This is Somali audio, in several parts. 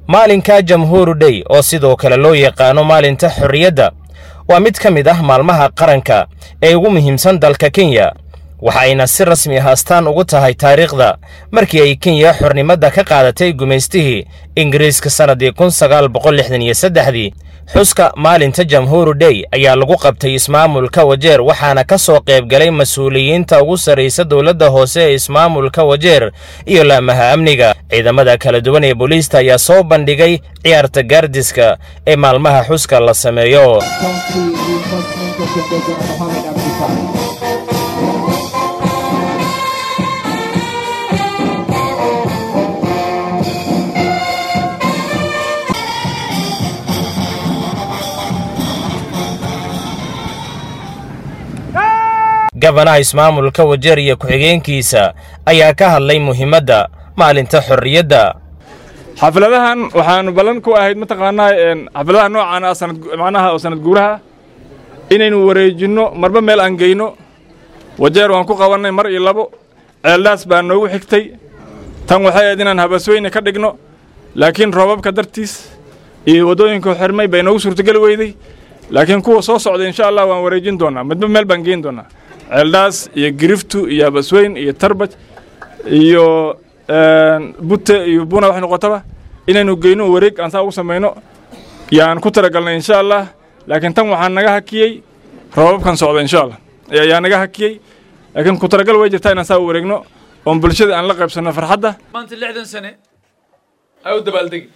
maalinka jamhuuru dhey oo sidoo kale loo yaqaano maalinta xorriyadda waa mid ka mid ah maalmaha qaranka ee ugu muhiimsan dalka kenya waxayna si rasmi ah astaan ugu tahay taariikhda markii ay kenya xornimadda ka qaadatay gumaystihii ingiriiska sannaddii kun sagaal boqol lixdan iyo saddexdii xuska maalinta jamhuuru dhey ayaa lagu qabtay ismaamulka wajeer waxaana ka soo qaybgalay mas-uuliyiinta ugu sarraysa dowladda hoose ee ismaamulka wajeer iyo laamaha amniga ciidamada kala duwan ee booliista ayaa soo bandhigay ciyaarta gaardiska ee maalmaha xuska la sameeyo gabanaha ismaamulka wajeer iyo ku-xigeenkiisa ayaa ka hadlay muhiimadda maalinta xorriyadda xafladahan waxaanu ballan ku ahayd mataqaanaa xafladaha noocaan ah sanad macnaha oo sanad guuraha inaynu wareejinno marba meel aan geyno wajeer waan ku qabannay mar iyo labo ceeldaas baa noogu xigtay tan waxay ahayd inaan habasweyne ka dhigno laakiin roobabka dartiis iyo waddooyinka xirmay bay noogu suurtogeli weyday laakiin kuwa soo socda insha allah waan wareejin doonnaa midba meel baan geyn doonnaa ceeldhaas iyo giriftu iyo habasweyn iyo tarbaj iyo bute iyo buna waxay noqotaba inaynu geyno wareeg aan saa ugu samayno yaan ku talagalnay insha allah laakiin tan waxaa naga hakiyey roobabkan socda insha allah ayaa naga hakiyey laakiin ku talagal way jirtaa inaan saa u wareegno oon bulshada aan la qaybsanno farxadda maanta lixdan sane ay u dabaaldegi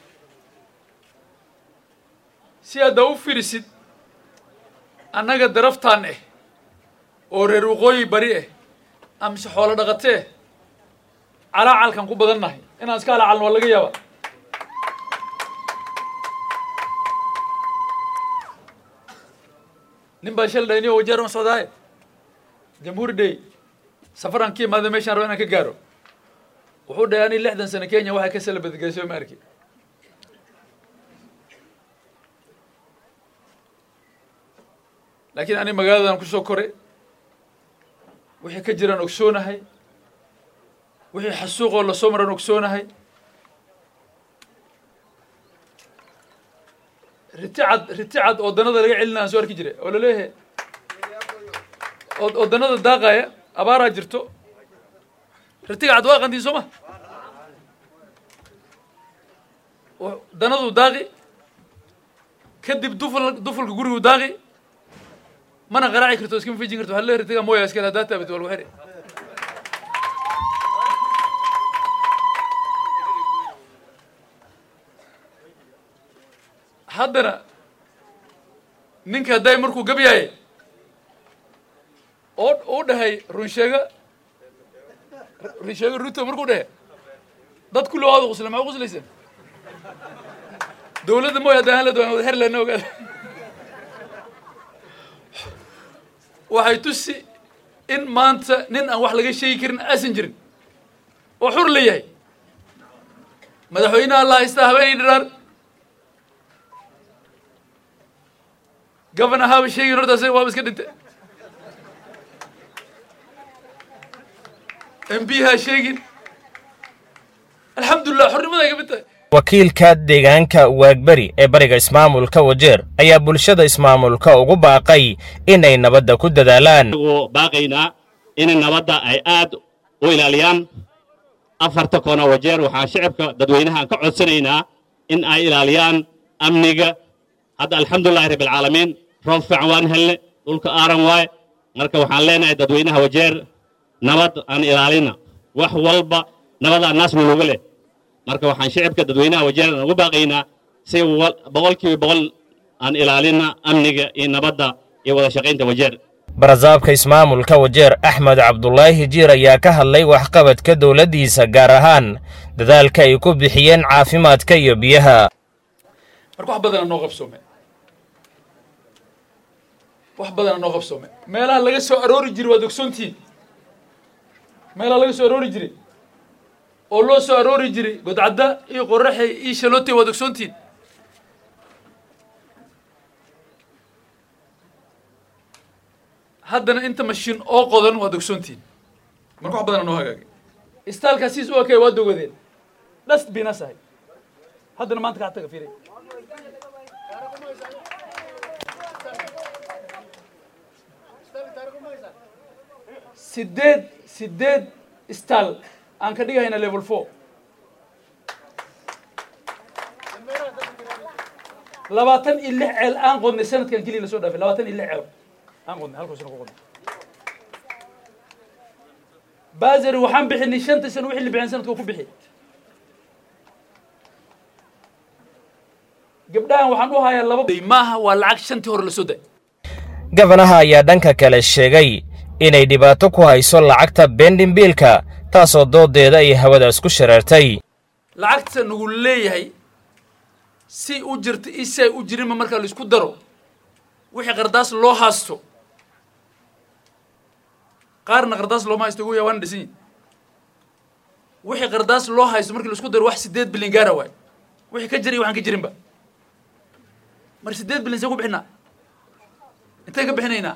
si hadda u firisid annaga daraftaan eh oo reer waqooyi bari ah amase xoolo dhaqatee calaacalkan ku badan nahay inaan iska alaacalno waa laga yaabaa nin baa shal dhayniyo wajeer ma socdaaye jamhuuri day safaraan ka imaada meeshaan rabo inaan ka gaaro wuxuu dhahay ani lixdan sano kenya waxay ka salabadgeysay ma arki laakiin ani magaaladan ku soo koray wixii ka jiraan ogsoonahay wixii xasuuqoo lasoo maran ogsoonahay riticad riticad oo danada laga celina aan soo arki jiray oo laleeyahay oo danada daaqaya abaaraa jirto ritiga cad waa qantiin soo ma danadu daaqi kadib duful dufulka gurigu daaqi mana qaraaci karto iskama fijin karto waxaa leeyahay ritiga mooya iskale haddaa taabat walgu xiri haddana ninka hadday markuu gab yahay oo uu dhahay runsheega runsheega ruto markuu dhahay dad kulli waada qusla maxaa quslaysan dowladda mooy haddaan hala doon wada xer lena ogaada waxay tusi in maanta nin aan wax laga sheegi karin aasan jirin oo xur la yahay madaxweynaha la haystaa habeenay dhiraar gabana haaba sheegin horta asaga waaba iska dhintay m b ha sheegin alxamdulilah xornimaday ka mid tahay wakiilka deegaanka waagberi ee bariga ismaamulka wajeer ayaa bulshada ismaamulka ugu baaqay inay nabadda ku dadaalaan baaqaynaa in nabadda ay aad u ilaaliyaan afarta koona wajeer waxaan shicibka dadweynahaan ka codsanaynaa in ay ilaaliyaan amniga hadda alxamdulilahi rabbilcaalamiin roob fiican waan helne dhulka aaran waaye marka waxaan leenahay dadweynaha wajeer nabad aan ilaalina wax walba nabada naasna looga leh marka waxaan shicibka dadweynaha wajeer aan ugu baaqaynaa si boqolkiiba boqol aan ilaalina amniga iyo nabadda iyo wada shaqaynta wajeer barasaabka ismaamulka wajeer axmed cabdulaahi jiir ayaa ka hadlay waxqabadka dowladdiisa gaar ahaan dadaalka ay ku bixiyeen caafimaadka iyo biyaha marka wax badana noo qabsoome wax badana noo qabsoome meelaha laga soo aroori jiray waad ogsoontihiin meelaha laga soo aroori jiray oo loo soo aroori jiray godcadda iyo qoraxe iyo shalootay waad ogsoontihiin haddana inta mashiin oo qodan waad ogsoontihiin marka wax badana noo hagaagay istaalkaa siis u ekay waa dogadeen dhast binas ahay haddana maanta kaa taga fiiri sideed sideed stal aan ka dhigahayna level four labaatan iyo lix ceel aan qodnay sanadkan keliya lasoo dhaafay labaatan iyo lix ceel aan qodnay halkuu sano ku qodnay bazari waxaan bixinay shanta sano wixii la bixin sanadka ku bixi gabdhahan waxaan u hayaa laba maaha waa lacag shantii hore lasoo day gabanaha ayaa dhanka kale sheegay inay dhibaato ku hayso lacagta bendimbiilka taasoo doodeeda ay hawada isku shareertay lacagta nagu leeyahay si u jirta isay u jirinba marka laisku daro wixii qardaas loo haasto qaarna qardaas looma haysto ugu yaa waana dhisan yihin wixii qardaas loo haysto markii laisku daro wax sideed bilyan gaara waay wixii ka jira iyo waxaan ka jirinba mar sideed bilyan see ku bixinaa intay ka bixinaynaa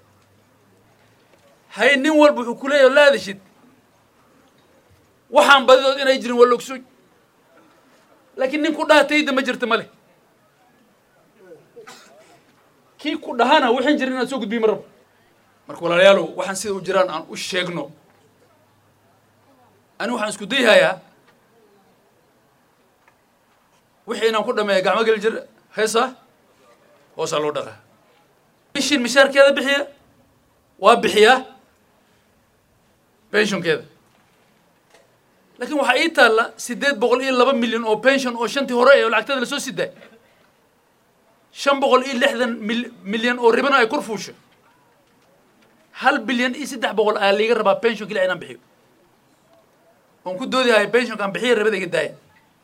haye nin walba wuxuu ku leeyahay la adashid waxaan badidood inay jirin waa la ogsoy laakiin nin ku dhaha tayda ma jirta ma leh kii ku dhahana waxaan jirin inaad soo gudbiyi ma rabo marka walaalayaalow waxaan sida u jiraan aan u sheegno ani waxaan isku dayhayaa wixii inaan ku dhameeya gacmo geli jir heesa hoosaa loo dhaqaa bishin mishaarkeeda bixiya waa bixiyaa pensionkeeda laakiin waxaa ii taalla siddeed boqol iyo laba milyan oo pension oo shantii hore ee lacagtada lasoo sidaay shan boqol iyo lixdan mil milyan oo ribana ay kor fuusho hal bilyan iyo saddex boqol ayaa liiga rabaa pension keliya inaan bixiyo oon ku doodi haya pensionkaan bixiya rabada iga daaya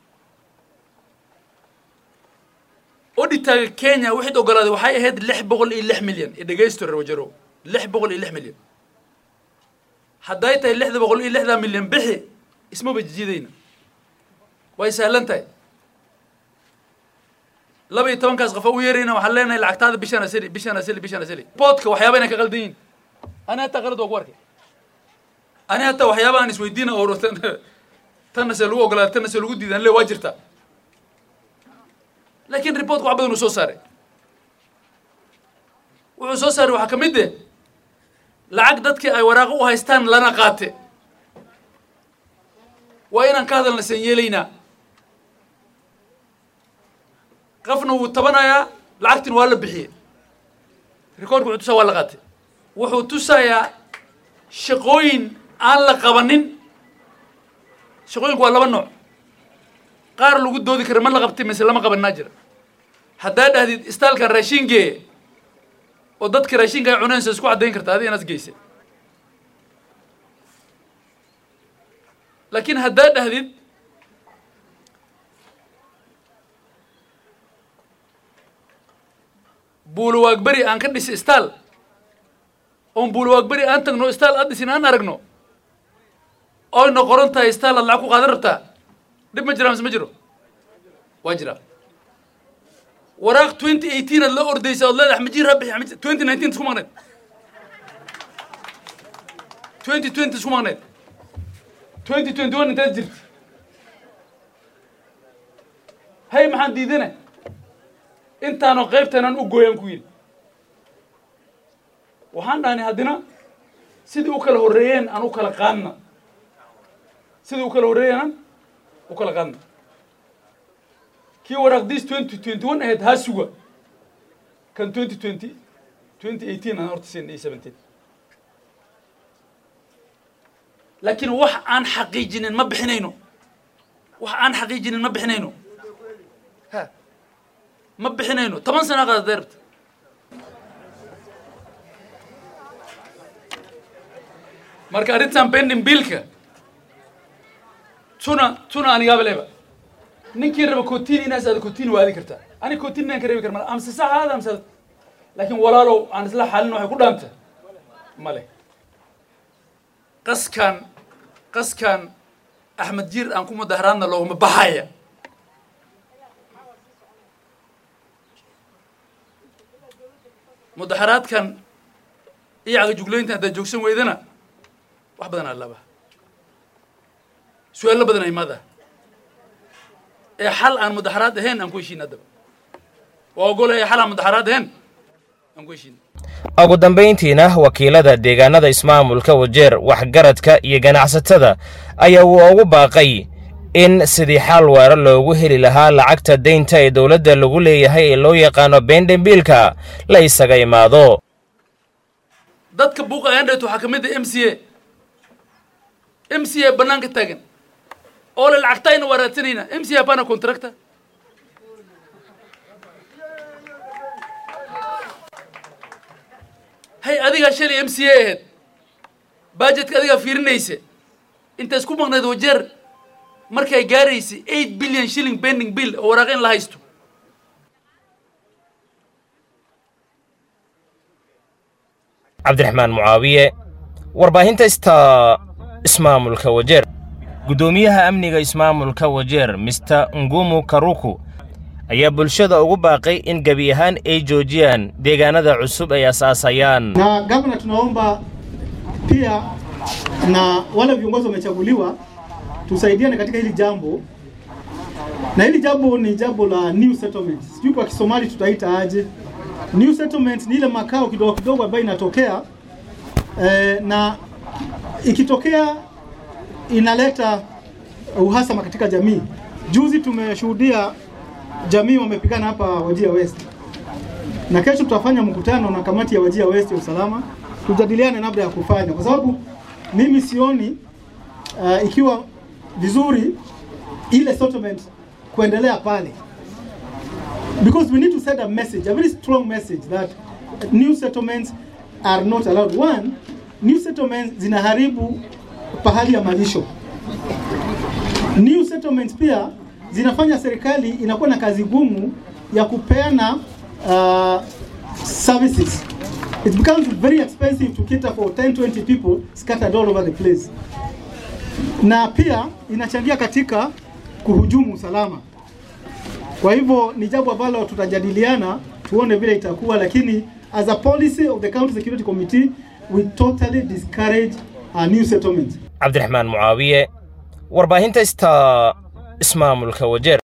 odhitaaga kenya waxayd ogolaaday waxay ahayd lix boqol iyo lix milyan iyo dhegaysto reer wajaro lix boqol iyo lix milyan hadday tahay lixda boqol iyo lixdaa milyan bixi ismaba jijidayna way sahlan tahay laba iyo tobankaas qofa u yeerayna waxaan leenahay lacagtaada bishaan asali bishaan asali bishaan asali boodka waxyaaba inay ka qaldan yihin ani hataa qalad waa ku arkay ani hataa waxyaaba aan isweydiina oo tanna se lagu ogolaada tanna se lagu diidan le waa jirtaa laakiin reportka wax badan uu soo saaray wuxuu soo saaray waxaa ka mid eh lacag dadkii ay waraaqo u haystaan lana qaate waa inaan ka hadalna san yeelaynaa qafna wuu tabanayaa lacagtin waa la bixiyey recordka wuxuu tusaa waa la qaatay wuxuu tusayaa shaqooyin aan la qabanin shaqooyinku waa laba nooc qaar lagu doodi kara ma la qabtay mise lama qabanaa jira haddaa dhahdid istaalkan raashin gee oo dadka raashinka ay cuneensa isku caddayn karta adi inaad geysa laakiin haddaa dhahdid buulawaagberi aan ka dhisi istaal oon buulawaagberi aan tagno istaal aad dhisin aan aragno oyna qoran tahay istaal aad lacag ku qaadan rabtaa dhib ma jira mise ma jiro waa jira waraaq twenty eighteen aad la ordaysa ood leedahay majir ha bixi twenty nineteen isku maqneed twenty twenty isku maqneed twenty twenty one intaad jirta hay maxaan diidana intaanoo qaybtanaan u gooyaan ku yidhi waxaan dhahnay haddina sidii u kala horreeyeen aan u kala qaadna sidii u kala horreeyeen aan u kala qaadna kii waraaqdiis twenty twenty one ahayd haa suga kan twenty twenty twenty eighteen aan horta siin iyo seventeen laakiin wax aan xaqiijinin ma bixinayno wax aan xaqiijinin ma bixinayno ha ma bixinayno toban sana qaada deerta marka arrintan bending billka tuna tuna anigaaba leba ninkii raba cotini inaas aada cotini waa aadi kartaa ani cotini inaan ka reebi kara male amse sax aada amse laakiin walaalow aan isla xalin waxay ku dhaanta male qaskan qaskan axmed jiir aan ku mudaharaadna looguma baxaya mudaharaadkan iyo cagajuglaynta haddaad joogsan weydana wax badan aa laba su-aalo badan ay imaada ee xal aan mudaxaraad ahayn aan ku heshiina haddaba waa ogolaya xal aan mudaxaraad ahayn aan ku heshiina ugu dambayntiina wakiilada deegaanada ismaamulka wajeer waxgaradka iyo ganacsatada ayaa uu ugu baaqay in sidii xal waara loogu heli lahaa lacagta deynta ee dowladda lagu leeyahay ee loo yaqaano beendhembiilka la isaga imaado dadka buuqa ayandhet waxaa ka mid ah m c a m c a bannaanka taagan oo le lacagtayna waa raadsanayna m c a hapana contractor hay adigaa shalay m c a ahayd bajetka adigaa fiirinaysa inta isku maqnayd wajeer markay gaaraysay eight billion shilling bending bill oo waraaq in la haysto cabdiraxmaan mucaawiye warbaahinta ista ismaamulka wajeer guddoomiyaha amniga ismaamulka wajeer mister ngumu karuku ayaa bulshada ugu baaqay in gebi ahaan ay joojiyaan deegaanada cusub ay asaasayaan Na gavana, tunaomba pia na wale viongozi wamechaguliwa tusaidiane katika hili jambo, na hili jambo ni jambo la new settlement. Sijui kwa Kisomali tutaita aje. New settlement ni ile makao kidogo kidogo ambayo inatokea eh, na ikitokea inaleta uhasama katika jamii. Juzi tumeshuhudia jamii wamepigana hapa Wajia West na kesho tutafanya mkutano na kamati ya Wajia West ya usalama tujadiliane namna ya kufanya, kwa sababu mimi sioni uh, ikiwa vizuri ile settlement kuendelea pale, because we need to send a message, a very strong message that new settlements are not allowed. One, new settlements zinaharibu pahali ya malisho. New settlements pia zinafanya serikali inakuwa na kazi gumu ya kupeana uh, services. It becomes very expensive to cater for 10, 20 people scattered all over the place. Na pia inachangia katika kuhujumu usalama. Kwa hivyo ni jambo ambalo tutajadiliana tuone vile itakuwa, lakini as a policy of the County Security Committee we totally discourage a new settlement. cabdiraxmaan mucaawiye warbaahinta ista ismaamulka wajeer